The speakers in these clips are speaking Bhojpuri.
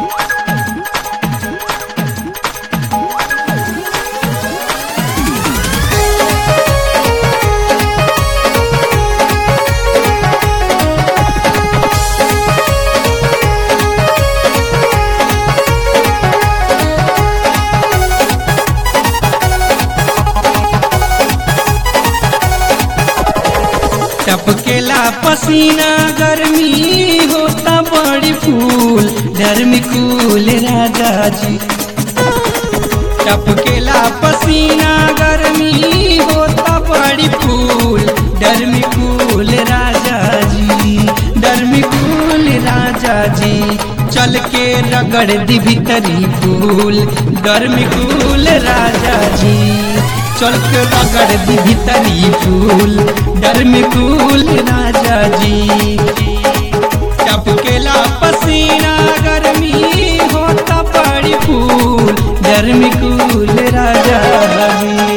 टपकेला पसीना गर्मी होता बड़ी फूल गर्मी कूल राजा जी टपकेला पसीना गर्मी होता बड़ी फूल गर्मी कूल राजा जी गर्मी कूल राजा जी चल के रगड़ दी भीतरी फूल गर्मी कूल राजा जी चल के रगड़ दी भीतरी फूल गर्मी कूल राजा जी टपकेला पसीना गर्मी होता बड़ी फूल गर्मी कूल राजा जी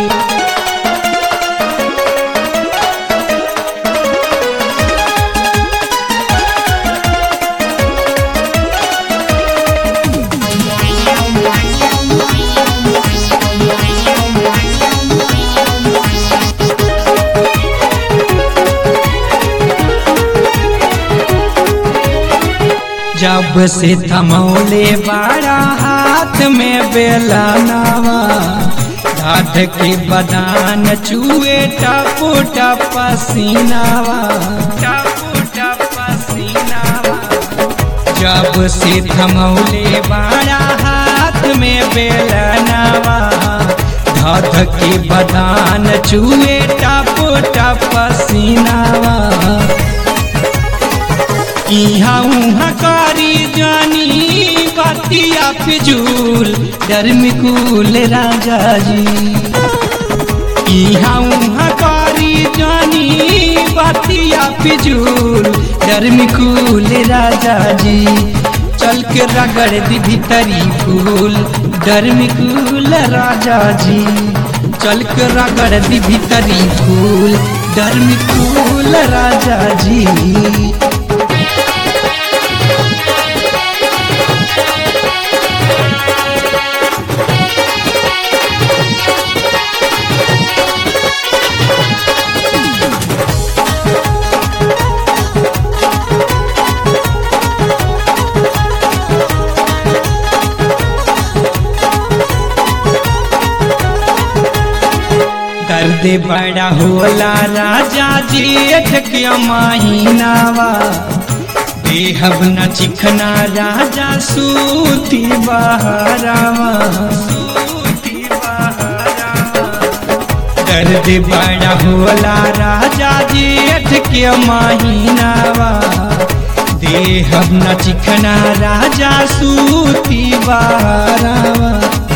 जब से थमौले बाड़ा हाथ में बेला नावा राध के बदान चुए टपो टप पसीनावा टपो टप पसीनावा जब से थमौले बाड़ा हाथ में बेला नावा धाध के बदान चुए टपो टप पसीनावा इहाँ उहाँ कारी जानी बतिया फिजूल डरमी कूल राजा जी इहाँ उहाँ कारी जानी बतिया फिजूल डरमी कूल राजा जी चल के रगड़ दी भीतरी फूल डरमी कूल राजा जी चल के रगड़ दी भीतरी फूल डरमी कूल राजा जी दर्द बड़ा होला राजा जेठ के महीनावा देहब न चिखना राजा सूती बहरावा सूती बहरावा दर्द बड़ा होला राजा जेठ के महीनावा देहब न चिखना राजा सूती बहरावा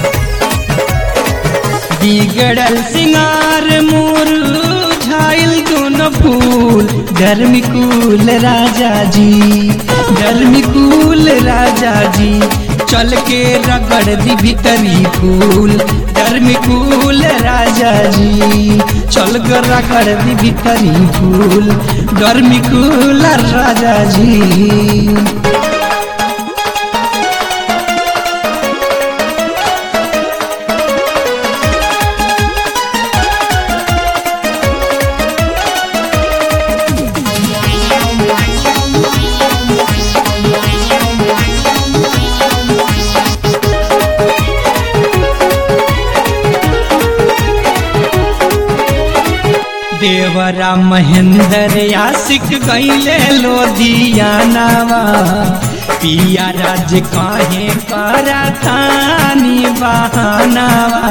बिगड़ल सिंगार मोर झाइल दोनों फूल गर्मी कूल राजा जी गर्मी कूल राजा जी चल के रगड़ दी भीतरी फूल गर्मी कूल राजा जी चल के रगड़ दी भीतरी फूल गर्मी कूल राजा जी देवरा महेंद्र आशिक गईले लोधियानावा पिया राज काहे करा थानी बहानावा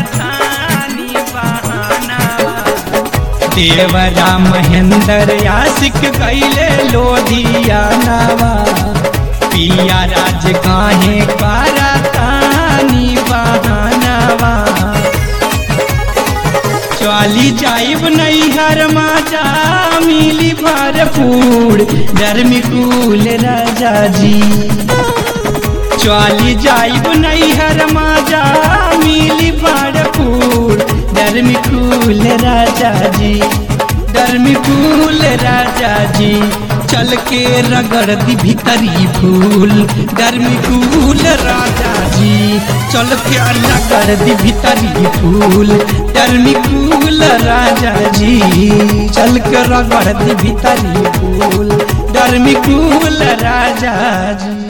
देवरा महेंद्र आशिक गईले लोधियानावा पिया राज काहे करा थानी बहानावा चली जाइब नैहर माजा मिली भरपूर गर्मी कूल राजा जी चली जाइब नैहर माजा मिली भरपूर गर्मी कूल राजा जी गर्मी कूल राजा जी चल के रगड़ दी भीतरी फूल गर्मी कूल राजा जी चल के रगड़ दी भीतरी फूल गर्मी कूल राजा जी चल के रगड़ दी भीतरी फूल गर्मी कूल राजा जी